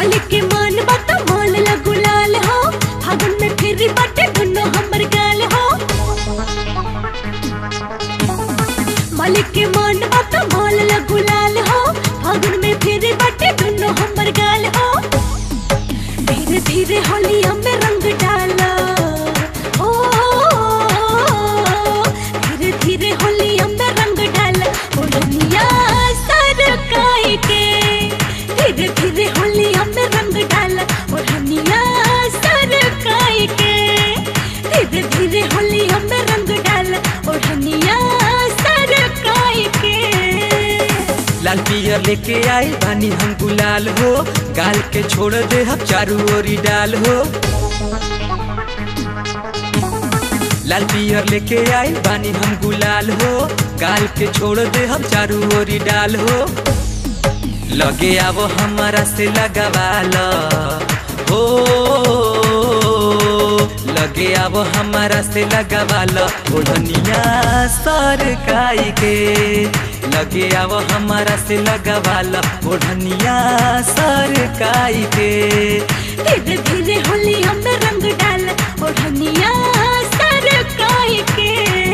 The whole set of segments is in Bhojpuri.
मालिक के मान बात माल ला गुलाल हो फागुन में फिर बटे दुनो हमर गाल हो मालिक के मान बात माल ला गुलाल हो फागुन में फिर बटे दुनो हमर गाल हो धीरे धीरे होली हमें रंग डाला ओ धीरे धीरे होली हमें रंग डाला ओ दुनिया सरकाई के धीरे धीरे होली हमें रंग डाला ओ दुनिया सरकाई के धीरे धीरे होली हमें रंग डाला ओ दुनिया सरकाई के लाल पियर लेके आई बानी हम गुलाल हो गाल के छोड़ दे हम चारू ओरी डाल हो लाल पियर लेके आई बानी हम गुलाल हो गाल के छोड़ दे हम चारू ओरी डाल हो लगे आवो हमारा से लगावाल हो लगे आवो हमारा से लगावाल ओढ़निया सरकाई के लगे आवो हमारा से लगावाल ओढ़निया सरकाई के धीरे धीरे होली हमें रंग डाल ओढ़निया सरकाई के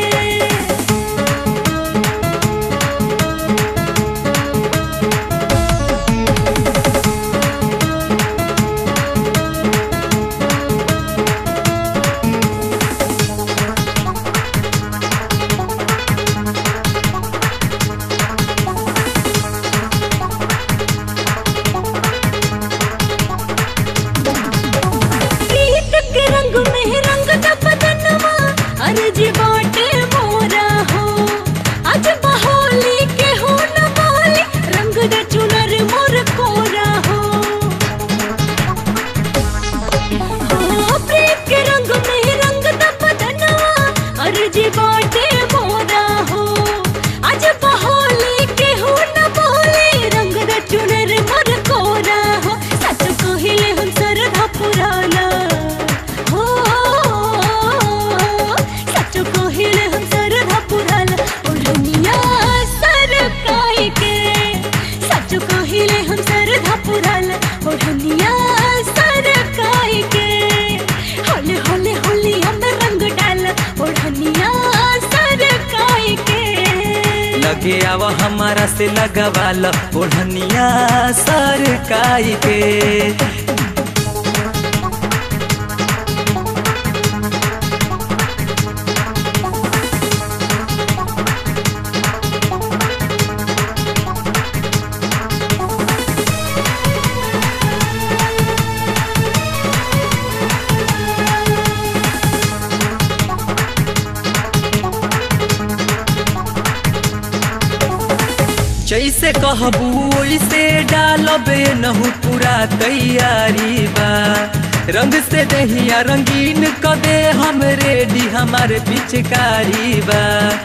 प्रीत के रंग में रंग द बदनवा अर्जी बाटे मोरा हो आज बहोली के हो न बोली रंग द चुनर मोर कोरा हो हो प्रीत के रंग में रंग द बदनवा अर्जी बाटे मोरा हो आज बहोली के हो न बोली रंग द चुनर मोर कोरा हो सच कहिले हम सरधा पुराना हो सच कहिले हम सरधा पुराना ओढ़निया सरकाई के सच कहिले हम सरधा पुराना ओढ़निया सरकाई के होले होले होली हम रंग डाल ओढ़निया सरकाई के लगे आवो हमारा से लगावाल ओढ़निया सरकाई के जैसे कहबू वैसे डालबे नहू पूरा तैयारी बा रंग से दहिया रंगीन क दे हम रेडी हमारे पिचकारी बा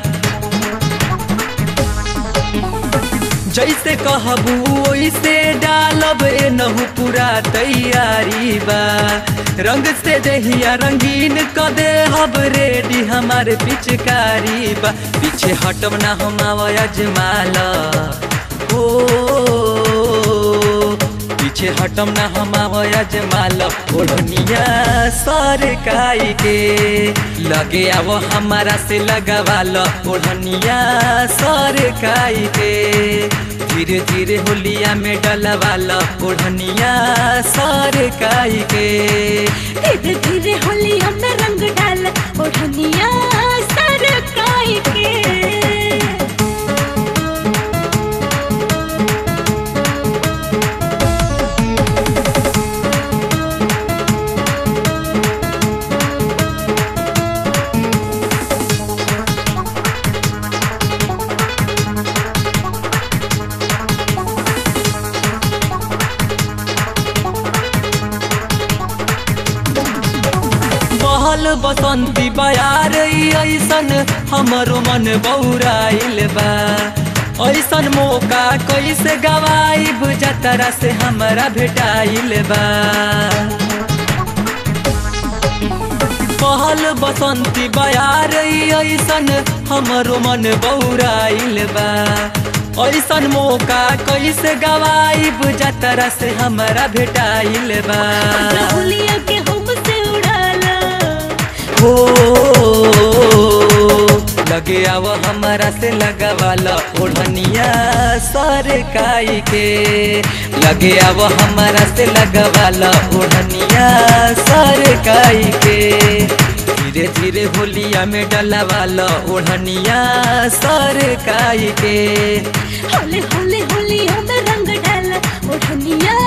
जैसे कहबू वैसे डालब नहू पूरा तैयारी बा रंग से दहिया रंगीन क दे हम रेडी हमारे पिचकारी बा पीछे हटब ना हम अजमाल ओ पीछे हटम ना हम अजमाल ओढ़निया सरकाई के लगे आवो हमारा से लगावाल ओढ़निया सरकाई के धीरे धीरे होलिया में डलवाल ओढ़निया सरकाई के धीरे धीरे होली हमें रंग डाल ओढ़निया सरकाई के बहल बसंती बयार ऐसन हमरो मन बौराइल बा ऐसन मौका कैसे गवाइब जतरा से हमरा भेटाइल बा पहल बसंती बयार ऐसन हमरो मन बौराइल बा ऐसन मौका कैसे गवाइब जतरा से हमारा भेटाइल बा होलिया के हमसे उड़ाला हो लगे आव हमारा से लगवाला ओढ़निया सर काई के लगे आव हमारा से लगवाला ओढ़निया सर काई के धीरे धीरे होलिया में डलवाला ओढ़निया सर काई के होले होले होलिया में रंग डाला ओढ़निया